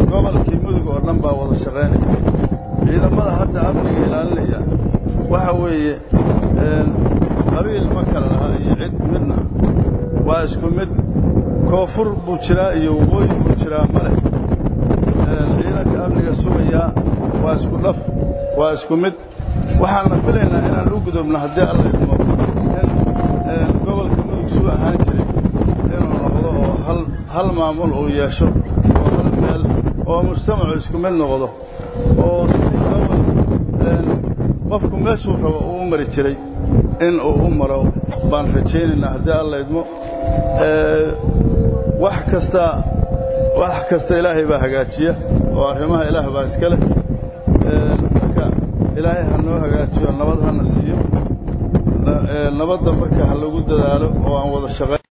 gobolkii mudug oo dhan baa wada shaqaynaya ciidamada hadda amniga ilaalinaya waxa weeye qabiil ma kala laha iyo cid midna waa isku mid koonfur buu jiraa iyo waqooyi buu jiraa ma leh ciidanka amniga sugayaa waa isku dhaf waa isku mid waxaanna filaynaa inaan u gudubno haddii alla idmo in gobolka mudug suu ahaan jiray inuu noqdo oo hal maamul uu yeesho oo hal meel oo mujtamacu isku mid noqdo oo sidii gobol qofku meeshuu rabo uu u mari jiray in uu u maro baan rajaynaynaa haddii alla idmo wax kasta wax kasta ilaahay baa hagaajiya oo arrimaha ilaah baa iska leh marka ilaahay ha noo hagaajiyo nabad hana siiyo nabadda marka ha lagu dadaalo oo aan wada shaqayn